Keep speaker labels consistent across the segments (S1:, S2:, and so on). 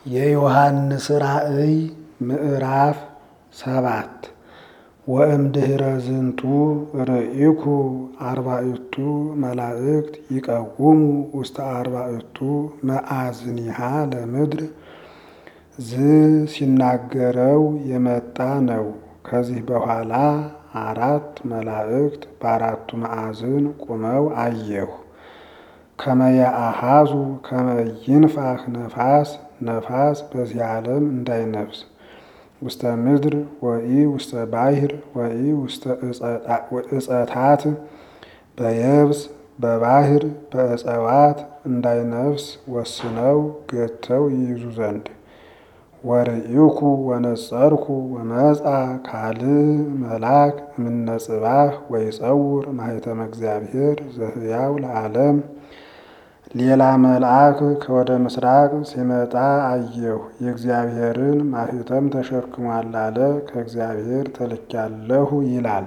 S1: የዮሐንስ ራእይ ምዕራፍ ሰባት ወእምድኅረ ዝንቱ ርኢኩ አርባዕቱ መላእክት ይቀውሙ ውስተ አርባዕቱ መዓዝኒሃ ለምድር ዝ ሲናገረው የመጣ ነው። ከዚህ በኋላ አራት መላእክት በአራቱ ማዕዝን ቁመው አየሁ። ከመያአሃዙ ከመይንፋህ ነፋስ ነፋስ በዚህ ዓለም እንዳይነፍስ ውስተ ምድር ወኢ ውስተ ባሕር ወኢ ውስተ እጸታት በየብስ በባሕር በእጸዋት እንዳይነፍስ ወስነው ገተው ይይዙ ዘንድ ወርኢኩ ወነጸርኩ ወመጻ ካልእ መልአክ እምነ ጽባህ ወይጸውር ማኅተመ እግዚአብሔር ዘሕያው ለዓለም። ሌላ መልአክ ከወደ ምስራቅ ሲመጣ አየሁ። የእግዚአብሔርን ማኅተም ተሸክሟል አለ። ከእግዚአብሔር ተልኬአለሁ ይላል።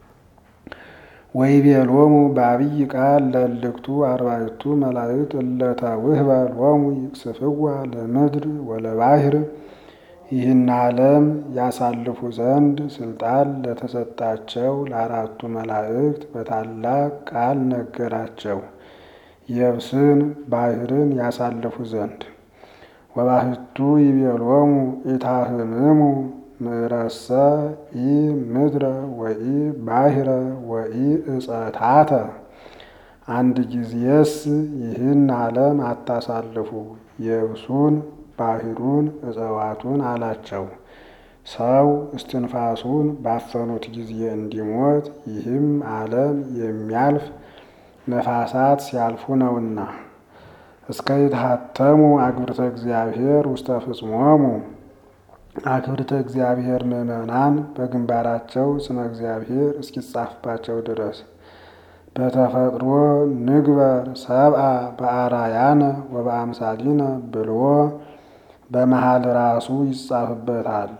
S1: ወይቤሎሙ በአብይ ቃል ለእልክቱ አርባዕቱ መላእክት እለ ተውህበ ሎሙ ይቅስፍዋ ለምድር ወለባሕር ይህን ዓለም ያሳልፉ ዘንድ ስልጣን ለተሰጣቸው ለአራቱ መላእክት በታላቅ ቃል ነገራቸው። የብስን ባሕርን ያሳልፉ ዘንድ ወባሕቱ ይቤሎሙ ኢታህምሙ ምዕረሰ ኢ ምድረ ወኢ ባሕረ ወኢ እጸታተ። አንድ ጊዜስ ይህን ዓለም አታሳልፉ የብሱን ባሕሩን እጸዋቱን አላቸው። ሰው እስትንፋሱን ባፈኑት ጊዜ እንዲሞት ይህም ዓለም የሚያልፍ ነፋሳት ሲያልፉ ነውና። እስከ ይትሐተሙ አክብርተ እግዚአብሔር ውስተ ፍጽሞሙ አክብርተ እግዚአብሔር ምዕመናን በግንባራቸው ስመ እግዚአብሔር እስኪጻፍባቸው ድረስ በተፈጥሮ ንግበር ሰብአ በአራያነ ወበአምሳሊነ ብሎ በመሃል ራሱ ይጻፍበታል።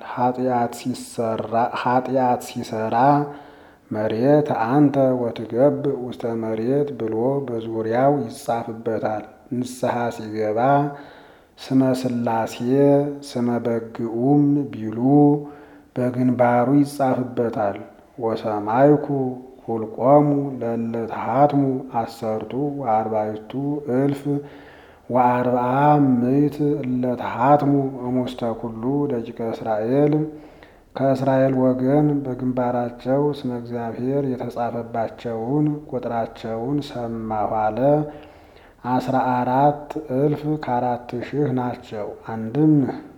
S1: ኃጢአት ሲሰራ መሬት አንተ ወትገብ ውስተ መሬት ብሎ በዙሪያው ይጻፍበታል። ንስሐ ሲገባ ስመ ሥላሴ ስመ በግኡም ቢሉ በግንባሩ ይጻፍበታል። ወሰማይኩ ሁልቆሙ ለእለ ተሃትሙ አሰርቱ ወአርባዕቱ እልፍ ወአርብዓ ምዕት እለ ተሃትሙ እሙስተ ኩሉ ደቂቀ እስራኤል ከእስራኤል ወገን በግንባራቸው ስመ እግዚአብሔር የተጻፈባቸውን ቁጥራቸውን ሰማሁ አለ። አስራ አራት እልፍ ከአራት ሺህ ናቸው። አንድም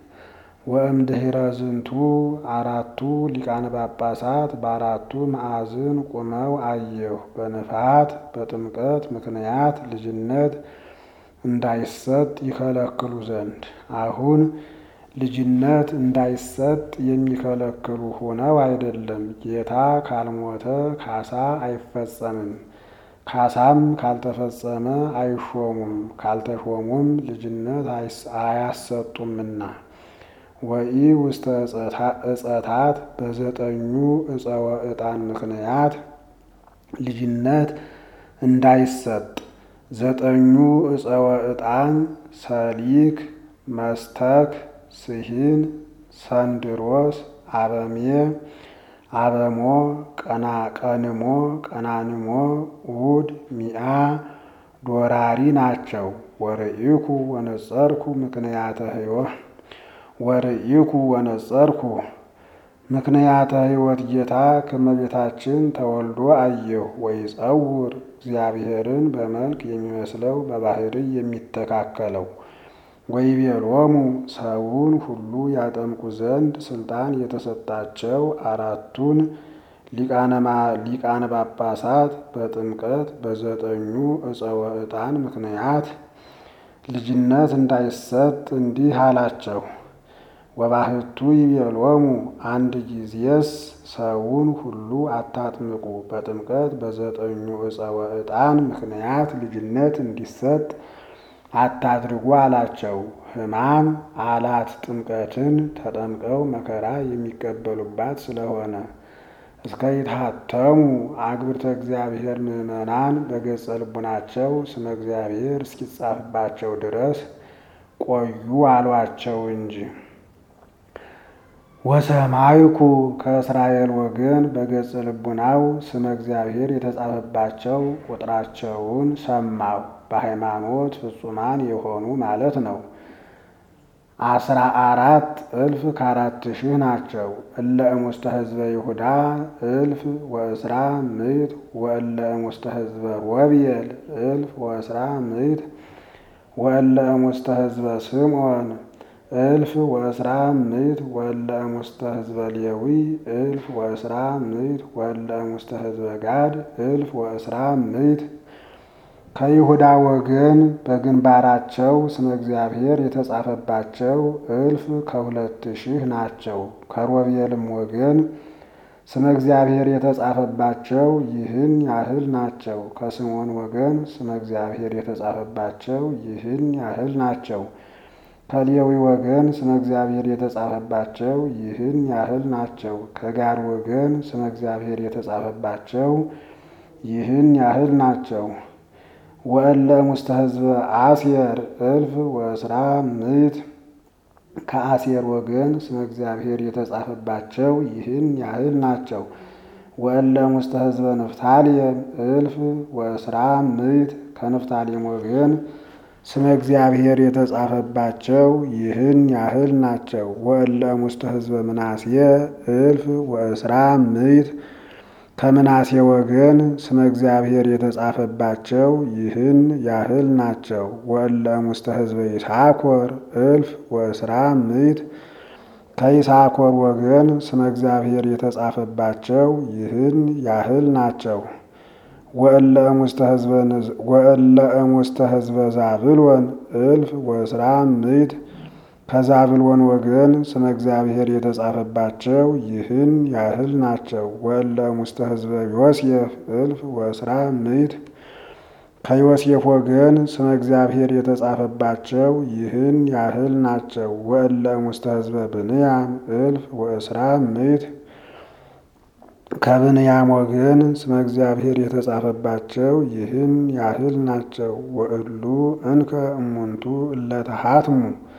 S1: ወእምድኅረ ዝንቱ አራቱ ሊቃነ ጳጳሳት በአራቱ ማዕዝን ቁመው አየሁ። በንፍሐት በጥምቀት ምክንያት ልጅነት እንዳይሰጥ ይከለክሉ ዘንድ አሁን ልጅነት እንዳይሰጥ የሚከለክሉ ሆነው አይደለም። ጌታ ካልሞተ ካሳ አይፈጸምም። ካሳም ካልተፈጸመ አይሾሙም። ካልተሾሙም ልጅነት አያሰጡምና። ወኢ ውስተ እጸታት በዘጠኙ እፀወ ዕጣን ምክንያት ልጅነት እንዳይሰጥ ዘጠኙ እፀወ ዕጣን ሰሊክ፣ መስተክ፣ ስሂን፣ ሰንድሮስ፣ አበሜ፣ አበሞ፣ ቀንሞ፣ ቀናንሞ፣ ኡድ፣ ሚአ፣ ዶራሪ ናቸው። ወርኢኩ ወነጸርኩ ምክንያተ ሕይወት ወርኢኩ ወነጸርኩ ምክንያተ ሕይወት ጌታ ከመቤታችን ተወልዶ አየሁ። ወይጸውር እግዚአብሔርን በመልክ የሚመስለው በባሕርይ የሚተካከለው ወይቤሎሙ ሰውን ሁሉ ያጠምቁ ዘንድ ስልጣን የተሰጣቸው አራቱን ሊቃነ ጳጳሳት በጥምቀት በዘጠኙ እፀወ ዕጣን ምክንያት ልጅነት እንዳይሰጥ እንዲህ አላቸው። ወባሕቱ ይቤሎሙ አንድ ጊዜስ ሰውን ሁሉ አታጥምቁ፣ በጥምቀት በዘጠኙ እፀወ ዕጣን ምክንያት ልጅነት እንዲሰጥ አታድርጉ አላቸው። ሕማም አላት ጥምቀትን ተጠምቀው መከራ የሚቀበሉባት ስለሆነ እስከ ይትሐተሙ አክብርተ እግዚአብሔር ምዕመናን በገጸ ልቡናቸው ስመ እግዚአብሔር እስኪጻፍባቸው ድረስ ቆዩ አሏቸው እንጂ። ወሰማይኩ ከእስራኤል ወገን በገጽ ልቡናው ስመ እግዚአብሔር የተጻፈባቸው ቁጥራቸውን ሰማሁ። በሃይማኖት ፍጹማን የሆኑ ማለት ነው። አስራ አራት እልፍ ከአራት ሺህ ናቸው። እለ እሙስተ ህዝበ ይሁዳ እልፍ ወእስራ ምዕት ወእለ እሙስተ ህዝበ ሮቤል እልፍ ወእስራ ምዕት ወእለ እሙስተ ህዝበ ስምዖን እልፍ ወእስራ ምዕት ወእለ እሙስተ ህዝበ ሌዊ እልፍ ወእስራ ምዕት ወእለ እሙስተ ህዝበ ጋድ እልፍ ወእስራ ምዕት ከይሁዳ ወገን በግንባራቸው ስመ እግዚአብሔር የተጻፈባቸው እልፍ ከሁለት ሺህ ናቸው። ከሮቤልም ወገን ስመ እግዚአብሔር የተጻፈባቸው ይህን ያህል ናቸው። ከስምዖን ወገን ስመ እግዚአብሔር የተጻፈባቸው ይህን ያህል ናቸው። ከሌዊ ወገን ስመ እግዚአብሔር የተጻፈባቸው ይህን ያህል ናቸው። ከጋድ ወገን ስመ እግዚአብሔር የተጻፈባቸው ይህን ያህል ናቸው። ወእለ እሙስተ ህዝበ አሴር እልፍ ወእስራ ምዕት ከአሴር ወገን ስመ እግዚአብሔር የተጻፈባቸው ይህን ያህል ናቸው። ወእለ እሙስተ ህዝበ ንፍታሌም እልፍ ወእስራ ምዕት ከንፍታሌም ወገን ስመ እግዚአብሔር የተጻፈባቸው ይህን ያህል ናቸው። ወእለ እሙስተ ህዝበ ምናሴ እልፍ ወእስራ ምዕት ከምናሴ ወገን ስመ እግዚአብሔር የተጻፈባቸው ይህን ያህል ናቸው። ወእለ እሙስተ ህዝበ ይሳኮር እልፍ ወእስራ ምዕት ከይሳኮር ወገን ስመ እግዚአብሔር የተጻፈባቸው ይህን ያህል ናቸው። ወእለ እሙስተ ህዝበ ዛብሎን እልፍ ወእስራ ምዕት ከዛብሎን ወገን ስመ እግዚአብሔር የተጻፈባቸው ይህን ያህል ናቸው። ወእለ እሙስተ ህዝበ ዮሴፍ እልፍ ወእስራ ምዕት ከዮሴፍ ወገን ስመ እግዚአብሔር የተጻፈባቸው ይህን ያህል ናቸው። ወእለ እሙስተ ህዝበ ብንያም እልፍ ወእስራ ምዕት ከብንያም ወገን ስመ እግዚአብሔር የተጻፈባቸው ይህን ያህል ናቸው። ወእሉ እንከ እሙንቱ እለተሃትሙ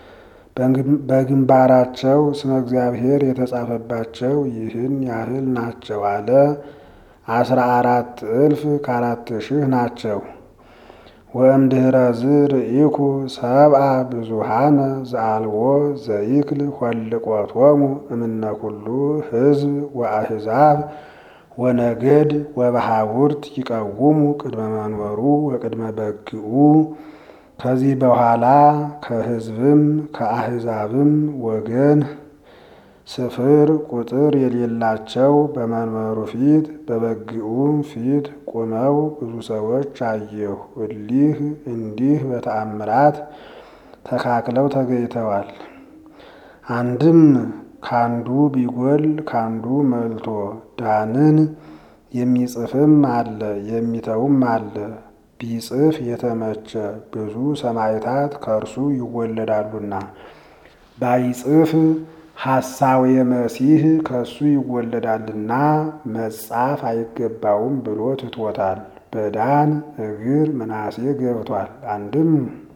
S1: በግንባራቸው ስመ እግዚአብሔር የተጻፈባቸው ይህን ያህል ናቸው አለ። አስራ አራት እልፍ ከአራት ሺህ ናቸው። ወእምድኅረ ዝርኢኩ ሰብአ ብዙሃነ ዘአልቦ ዘይክል ኆልቆቶሙ እምነ ኩሉ ሕዝብ ወአሕዛብ ወነገድ ወበሃውርት ይቀውሙ ቅድመ መንበሩ ወቅድመ በግኡ ከዚህ በኋላ ከሕዝብም ከአሕዛብም ወገን ስፍር ቁጥር የሌላቸው በመንበሩ ፊት በበግኡም ፊት ቆመው ብዙ ሰዎች አየሁ። እሊህ እንዲህ በተአምራት ተካክለው ተገኝተዋል። አንድም ካንዱ ቢጎል ካንዱ መልቶ ዳንን የሚጽፍም አለ የሚተውም አለ። ቢጽፍ የተመቸ ብዙ ሰማዕታት ከእርሱ ይወለዳሉና ባይጽፍ ሐሳዌ መሲህ ከእሱ ይወለዳልና መጻፍ አይገባውም ብሎ ትቶታል። በዳን እግር ምናሴ ገብቷል። አንድም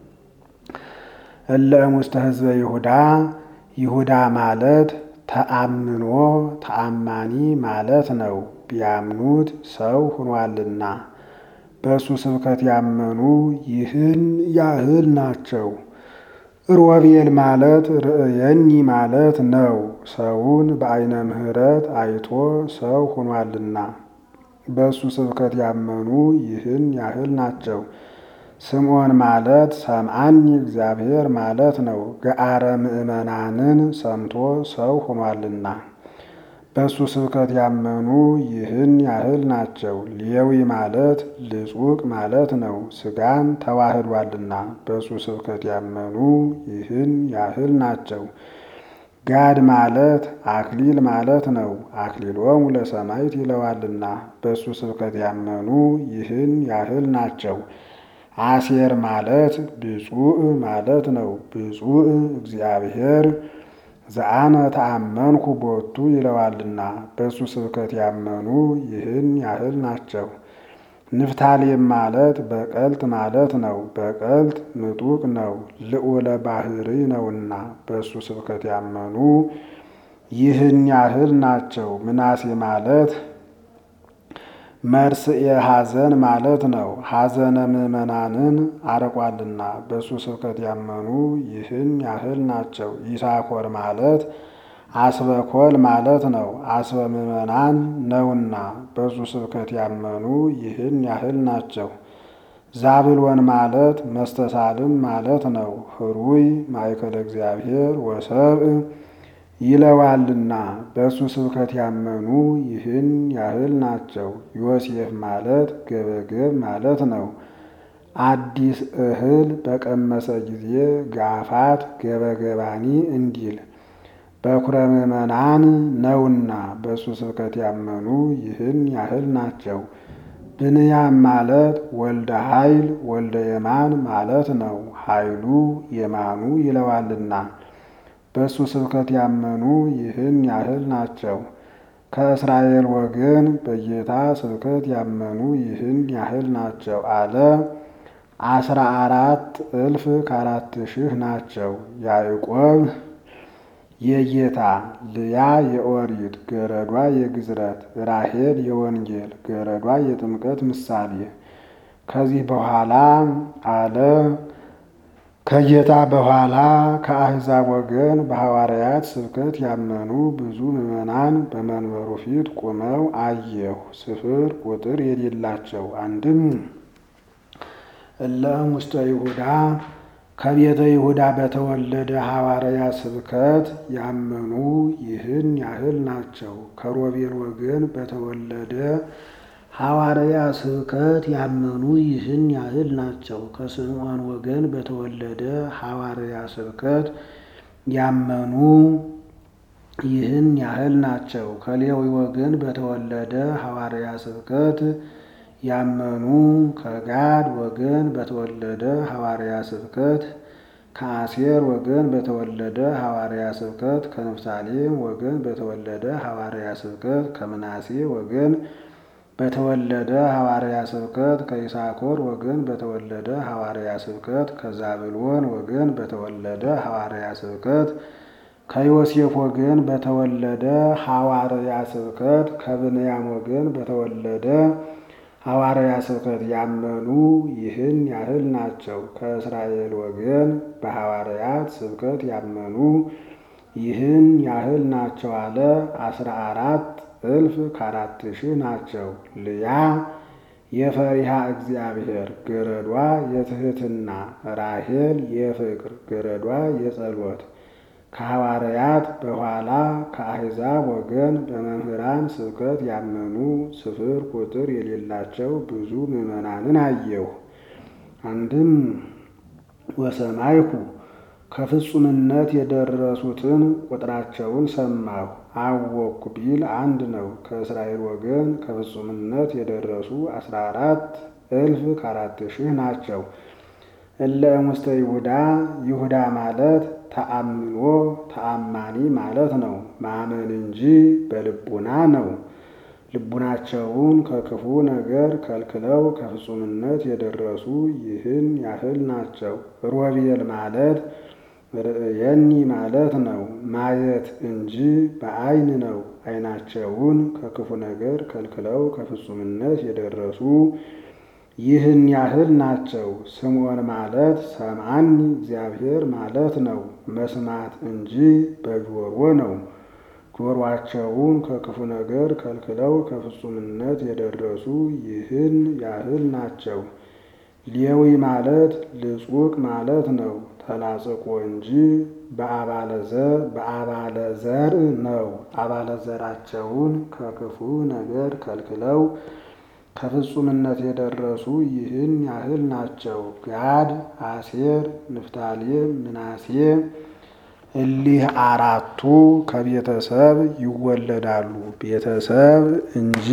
S1: እለ እሙስተ ህዝበ ይሁዳ ይሁዳ ማለት ተአምኖ ተአማኒ ማለት ነው። ቢያምኑት ሰው ሆኗልና በእሱ ስብከት ያመኑ ይህን ያህል ናቸው። ሮቤል ማለት ርእየኒ ማለት ነው። ሰውን በዓይነ ምሕረት አይቶ ሰው ሆኗልና በእሱ ስብከት ያመኑ ይህን ያህል ናቸው። ስምዖን ማለት ሰምዓኒ እግዚአብሔር ማለት ነው። ገአረ ምእመናንን ሰምቶ ሰው ሆኗልና በእሱ ስብከት ያመኑ ይህን ያህል ናቸው። ሌዊ ማለት ልጹቅ ማለት ነው። ሥጋን ተዋህዷልና በእሱ ስብከት ያመኑ ይህን ያህል ናቸው። ጋድ ማለት አክሊል ማለት ነው። አክሊሎሙ ለሰማዕት ይለዋልና በእሱ ስብከት ያመኑ ይህን ያህል ናቸው። አሴር ማለት ብፁዕ ማለት ነው። ብፁዕ እግዚአብሔር ዘአነ ተአመንኩ ቦቱ ይለዋልና በእሱ ስብከት ያመኑ ይህን ያህል ናቸው። ንፍታሌም ማለት በቀልት ማለት ነው። በቀልት ምጡቅ ነው፣ ልዑለ ባህሪ ነውና በእሱ ስብከት ያመኑ ይህን ያህል ናቸው። ምናሴ ማለት መርስኤ ሐዘን ማለት ነው። ሐዘነ ምዕመናንን አርቋልና በእሱ ስብከት ያመኑ ይህን ያህል ናቸው። ይሳኮር ማለት አስበኮል ማለት ነው። አስበ ምዕመናን ነውና በእሱ ስብከት ያመኑ ይህን ያህል ናቸው። ዛብሎን ማለት መስተሳልም ማለት ነው። ህሩይ ማእከለ እግዚአብሔር ወሰብእ ይለዋልና በእሱ ስብከት ያመኑ ይህን ያህል ናቸው። ዮሴፍ ማለት ገበገብ ማለት ነው። አዲስ እህል በቀመሰ ጊዜ ጋፋት ገበገባኒ እንዲል በኩረ ምዕመናን ነውና በእሱ ስብከት ያመኑ ይህን ያህል ናቸው። ብንያም ማለት ወልደ ኃይል ወልደ የማን ማለት ነው። ኃይሉ የማኑ ይለዋልና በእሱ ስብከት ያመኑ ይህን ያህል ናቸው። ከእስራኤል ወገን በጌታ ስብከት ያመኑ ይህን ያህል ናቸው አለ። አስራ አራት እልፍ ከአራት ሺህ ናቸው። ያዕቆብ የጌታ ልያ የኦሪት ገረዷ የግዝረት ራሄል የወንጌል ገረዷ የጥምቀት ምሳሌ ከዚህ በኋላ አለ ከጌታ በኋላ ከአሕዛብ ወገን በሐዋርያት ስብከት ያመኑ ብዙ ምዕመናን በመንበሩ ፊት ቆመው አየሁ። ስፍር ቁጥር የሌላቸው አንድም እለም ውስተ ይሁዳ ከቤተ ይሁዳ በተወለደ ሐዋርያ ስብከት ያመኑ ይህን ያህል ናቸው። ከሮቤል ወገን በተወለደ ሐዋርያ ስብከት ያመኑ ይህን ያህል ናቸው። ከስምዖን ወገን በተወለደ ሐዋርያ ስብከት ያመኑ ይህን ያህል ናቸው። ከሌዊ ወገን በተወለደ ሐዋርያ ስብከት ያመኑ ከጋድ ወገን በተወለደ ሐዋርያ ስብከት ከአሴር ወገን በተወለደ ሐዋርያ ስብከት ከንፍታሌም ወገን በተወለደ ሐዋርያ ስብከት ከምናሴ ወገን በተወለደ ሐዋርያ ስብከት ከይሳኮር ወገን በተወለደ ሐዋርያ ስብከት ከዛብሎን ወገን በተወለደ ሐዋርያ ስብከት ከዮሴፍ ወገን በተወለደ ሐዋርያ ስብከት ከብንያም ወገን በተወለደ ሐዋርያ ስብከት ያመኑ ይህን ያህል ናቸው። ከእስራኤል ወገን በሐዋርያት ስብከት ያመኑ ይህን ያህል ናቸው አለ። አስራ አራት እልፍ ከአራት ሺህ ናቸው። ልያ የፈሪሃ እግዚአብሔር ገረዷ የትህትና ራሄል የፍቅር ገረዷ የጸሎት ከሐዋርያት በኋላ ከአሕዛብ ወገን በመምህራን ስብከት ያመኑ ስፍር ቁጥር የሌላቸው ብዙ ምዕመናንን አየሁ። አንድም ወሰማይኩ ከፍጹምነት የደረሱትን ቁጥራቸውን ሰማሁ። አወኩ ቢል አንድ ነው። ከእስራኤል ወገን ከፍጹምነት የደረሱ አስራ አራት እልፍ ከአራት ሺህ ናቸው። እለ እሙስተ ይሁዳ ይሁዳ ማለት ተአምኖ ተአማኒ ማለት ነው። ማመን እንጂ በልቡና ነው። ልቡናቸውን ከክፉ ነገር ከልክለው ከፍጹምነት የደረሱ ይህን ያህል ናቸው። ሮቤል ማለት ርእየኒ ማለት ነው። ማየት እንጂ በዓይን ነው። ዓይናቸውን ከክፉ ነገር ከልክለው ከፍጹምነት የደረሱ ይህን ያህል ናቸው። ስምዖን ማለት ሰምዓኒ እግዚአብሔር ማለት ነው። መስማት እንጂ በጆሮ ነው። ጆሮአቸውን ከክፉ ነገር ከልክለው ከፍጹምነት የደረሱ ይህን ያህል ናቸው። ሌዊ ማለት ልጹቅ ማለት ነው። ተላጽቆ እንጂ በአባለ ዘር ነው። አባለ ዘራቸውን ከክፉ ነገር ከልክለው ከፍጹምነት የደረሱ ይህን ያህል ናቸው። ጋድ፣ አሴር፣ ንፍታሌም፣ ምናሴ እሊህ አራቱ ከቤተሰብ ይወለዳሉ። ቤተሰብ እንጂ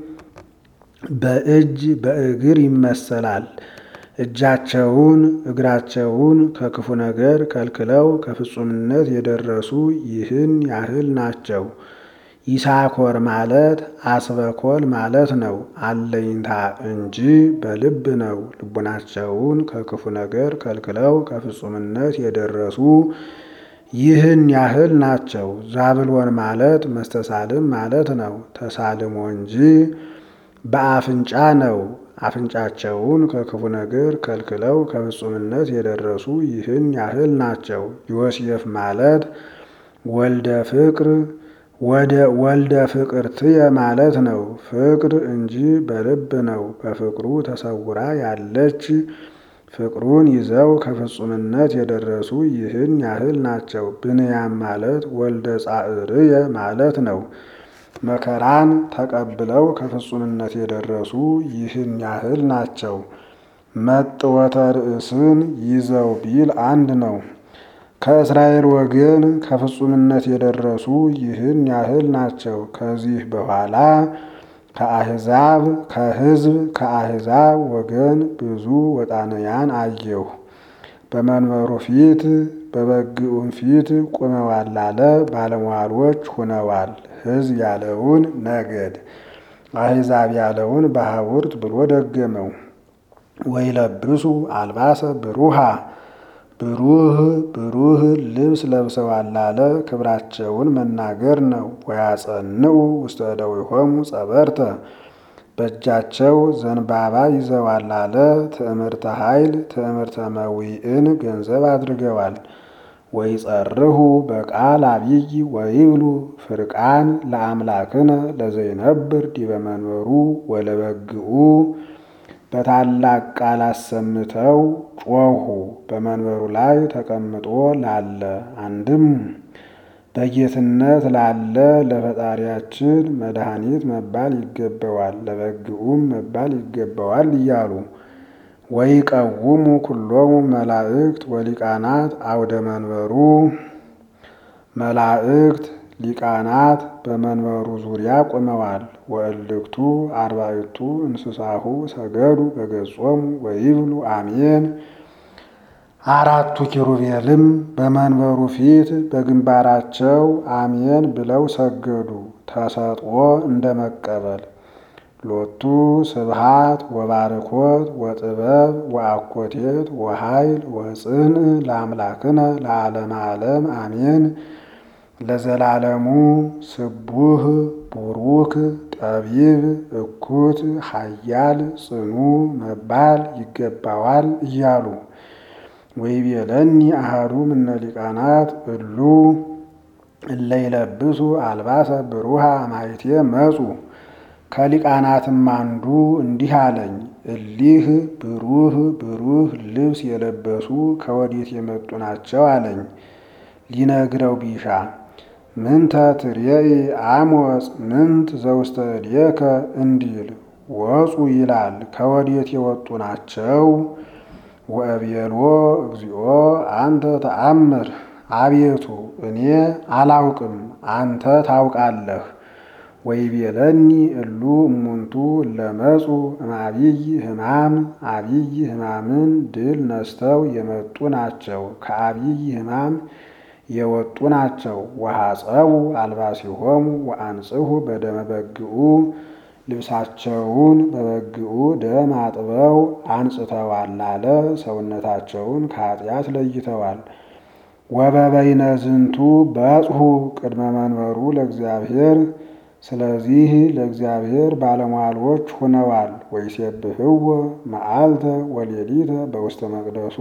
S1: በእጅ በእግር ይመሰላል። እጃቸውን እግራቸውን ከክፉ ነገር ከልክለው ከፍጹምነት የደረሱ ይህን ያህል ናቸው። ይሳኮር ማለት አስበኮል ማለት ነው። አለኝታ እንጂ በልብ ነው። ልቡናቸውን ከክፉ ነገር ከልክለው ከፍጹምነት የደረሱ ይህን ያህል ናቸው። ዛብሎን ማለት መስተሳልም ማለት ነው። ተሳልሞ እንጂ በአፍንጫ ነው። አፍንጫቸውን ከክፉ ነገር ከልክለው ከፍጹምነት የደረሱ ይህን ያህል ናቸው። ዮሴፍ ማለት ወልደ ፍቅር ወደ ወልደ ፍቅር ትየ ማለት ነው። ፍቅር እንጂ በልብ ነው። በፍቅሩ ተሰውራ ያለች ፍቅሩን ይዘው ከፍጹምነት የደረሱ ይህን ያህል ናቸው። ብንያም ማለት ወልደ ጻዕርየ ማለት ነው። መከራን ተቀብለው ከፍጹምነት የደረሱ ይህን ያህል ናቸው። መጥወተ ርእስን ይዘው ቢል አንድ ነው። ከእስራኤል ወገን ከፍጹምነት የደረሱ ይህን ያህል ናቸው። ከዚህ በኋላ ከአሕዛብ ከሕዝብ ከአሕዛብ ወገን ብዙ ወጣንያን አየሁ። በመንበሩ ፊት በበግኡም ፊት ቆመዋል አለ። ባለሟሎች ሁነዋል። ሕዝብ ያለውን ነገድ፣ አሕዛብ ያለውን ባሕውርት ብሎ ደገመው። ወይለብሱ አልባሰ ብሩሃ ብሩህ ብሩህ ልብስ ለብሰዋል አለ። ክብራቸውን መናገር ነው። ወያጸንዑ ውስተ እደዊሆሙ ጸበርተ በእጃቸው ዘንባባ ይዘዋል አለ። ትዕምርተ ኃይል ትዕምርተ መዊዕን ገንዘብ አድርገዋል። ወይጸርሁ በቃል አብይ ወይብሉ ፍርቃን ለአምላክነ ለዘይነብር ዲበ መንበሩ ወለበግኡ በታላቅ ቃል አሰምተው ጮኹ። በመንበሩ ላይ ተቀምጦ ላለ አንድም በጌትነት ላለ ለፈጣሪያችን መድኃኒት መባል ይገባዋል፣ ለበግኡም መባል ይገባዋል እያሉ ወይቀውሙ ኩሎሙ መላእክት ወሊቃናት አውደ መንበሩ መላእክት ሊቃናት በመንበሩ ዙሪያ ቆመዋል። ወእልክቱ አርባዕቱ እንስሳሁ ሰገዱ በገጾሙ ወይብሉ አሜን። አራቱ ኪሩቤልም በመንበሩ ፊት በግንባራቸው አሜን ብለው ሰገዱ። ተሰጥኦ እንደ መቀበል ሎቱ ስብሃት ወባርኮት ወጥበብ ወአኮቴት ወኃይል ወጽንዕ ለአምላክነ ለዓለመ ዓለም አሜን። ለዘላለሙ ስቡህ ቡሩክ ጠቢብ እኩት ኃያል ጽኑ መባል ይገባዋል እያሉ ወይቤለኒ አሐዱ እምነ ሊቃናት እሉ እለ ይለብሱ አልባሰ ብሩሃ ማይቴ መጹ። ከሊቃናትም አንዱ እንዲህ አለኝ፣ እሊህ ብሩህ ብሩህ ልብስ የለበሱ ከወዴት የመጡ ናቸው አለኝ። ሊነግረው ቢሻ ምንተ ትሬኢ አሞጽ ምንት ዘውስተ እዴከ እንዲል ወፁ ይላል። ከወዴት የወጡ ናቸው? ወእቤሎ እግዚኦ አንተ ተአምር፣ አቤቱ እኔ አላውቅም አንተ ታውቃለህ። ወይቤለኒ እሉ እሙንቱ ለመጹ እምአብይ ሕማም አብይ ሕማምን ድል ነስተው የመጡ ናቸው። ከአብይ ሕማም የወጡ ናቸው። ወሐፀቡ አልባሲሆሙ ወአንጽሑ በደመ በግኡ ልብሳቸውን በበግኡ ደም አጥበው አንጽተዋል አለ። ሰውነታቸውን ከኃጢአት ለይተዋል። ወበበይነ ዝንቱ በጽሑ ቅድመ መንበሩ ለእግዚአብሔር ስለዚህ ለእግዚአብሔር ባለሟሎች ሆነዋል። ወይሴብሕዎ መዓልተ ወሌሊተ በውስተ መቅደሱ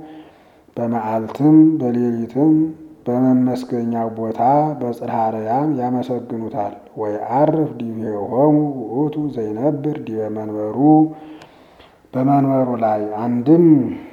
S1: በመዓልትም በሌሊትም በመመስገኛው ቦታ በጽርሐ አርያም ያመሰግኑታል። ወይዐርፍ ዲቤሆሙ ውእቱ ዘይነብር ዲበ መንበሩ በመንበሩ ላይ አንድም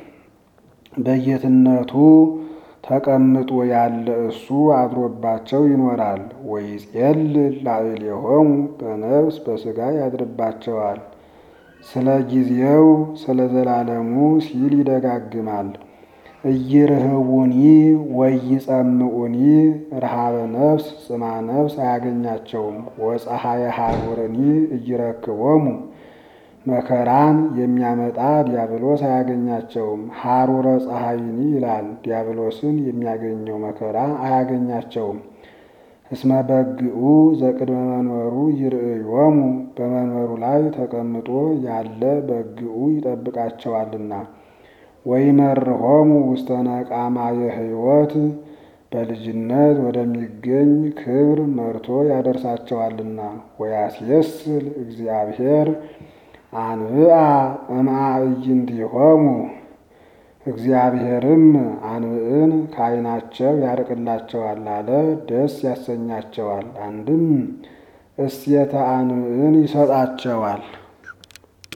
S1: በጌትነቱ ተቀምጦ ያለ እሱ አድሮባቸው ይኖራል። ወይጼልል ላዕሌሆሙ በነፍስ በሥጋ ያድርባቸዋል። ስለ ጊዜው ስለ ዘላለሙ ሲል ይደጋግማል። እይርህቡኒ ወይጸምዑኒ ረሃበ ነፍስ ጽማ ነፍስ አያገኛቸውም። ወፀሐየ ሐሩርኒ እይረክቦሙ መከራን የሚያመጣ ዲያብሎስ አያገኛቸውም። ሐሩረ ፀሐይኒ ይላል። ዲያብሎስን የሚያገኘው መከራ አያገኛቸውም። እስመ በግኡ ዘቅድመ መንበሩ ይርእዮሙ በመንበሩ ላይ ተቀምጦ ያለ በግኡ ይጠብቃቸዋልና። ወይመርሆሙ ውስተ ነቃማየ ሕይወት በልጅነት ወደሚገኝ ክብር መርቶ ያደርሳቸዋልና። ወያስየስል እግዚአብሔር አንብአ እምአዕይንቲሆሙ እግዚአብሔርም አንብዕን ከዓይናቸው ያርቅላቸዋል አለ፣ ደስ ያሰኛቸዋል። አንድም እስየተ አንብዕን ይሰጣቸዋል።